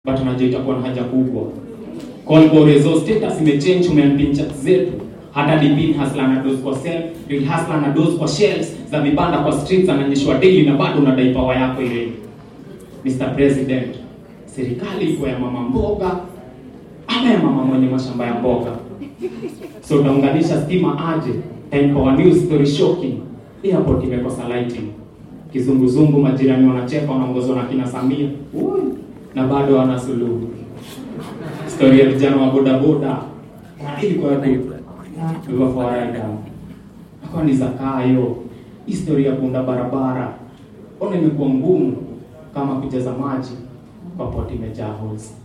but unajua itakuwa na haja kubwa. Call for resource status imechange, umeampin chat zetu hata dipin hustler na dose kwa sell, real hustler na dose kwa shelves za vibanda kwa streets ananyeshwa daily na bado unadai power yako ile. Mr President, serikali iko ya mama mboga ama ya mama mwenye mashamba ya mboga? So utaunganisha stima aje? Time power news story shocking. Airport imekosa lighting. Kizunguzungu majirani wanacheka wanaongozwa na kina Samia. Ui, na bado wana suluhu. Story ya vijana wa boda boda. Ilikuwa ya Hivyo fawaida. Kwa ni zakayo. Historia ya kuunda barabara. Ona imekuwa ngumu kama kujaza maji kwa poti imejaa holes.